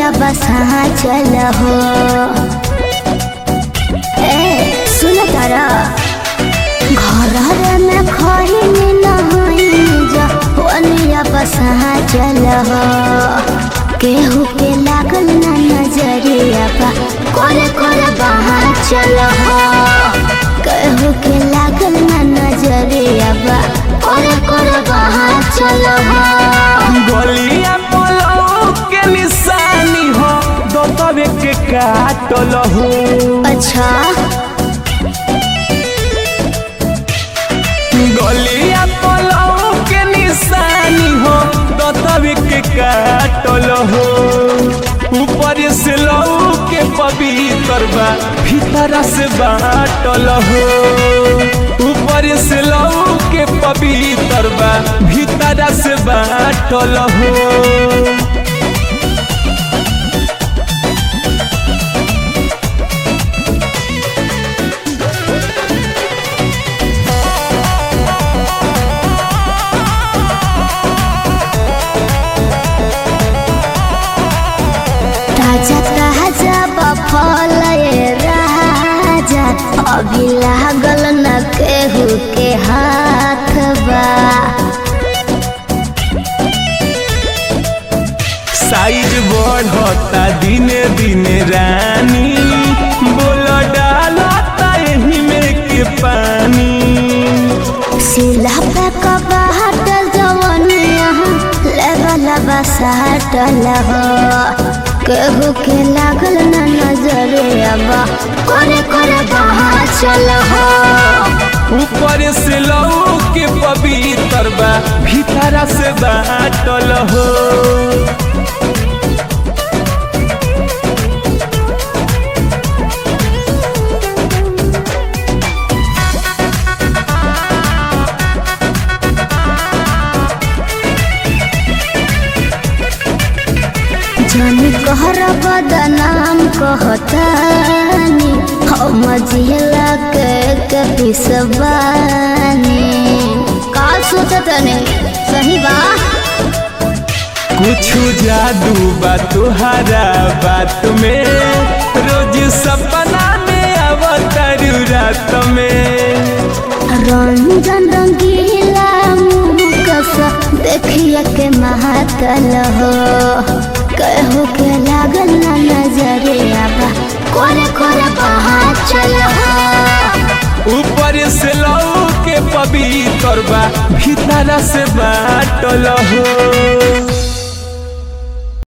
ओनिया बसा चल हो ए सुन तारा घर में खही नहई जा ओनिया बसा चल हो केहू के लागल ना नजरिया बा करे करे बहा चल हो केहू के लागल ना नजरिया बा करे करे बहा चल हो गलिया पलौ के निशानी हो दो तबे के काटल हो अच्छा गलिया पलौ के निशानी हो दो तबे के काटल हो ऊपर से लौ के पवित्र बा भीतर से बाटल हो ऊपर से लौ के पवित्र बा भीतर से बाटल हो ताजा ताजा बफल ये राजा अभी लागल न केहू के हाथ बा साइज बढ़ता दिने दिने रानी बोल डालता एही में के पानी सिला पे कबाट जवनिया लेवल बसाटल हो केहू के लागल न नजरे अब करे करे बहा चल हो ऊपर से लौ के पवित्र बा भीतर से बाटल हो जानी कहर बदनाम कहतानी हम जिला के के पिसबानी का सोचतने सही बा कुछ जादू बा तुहरा बात में रोज सपना में अवतारू रात में रंजन रंगीला मुँह कसा देखिए के महातल हो कहू के लागल ना नजरे आबा करे करे बहा चल हो ऊपर से लौ के पवित्र बा भीतर से बाटल हो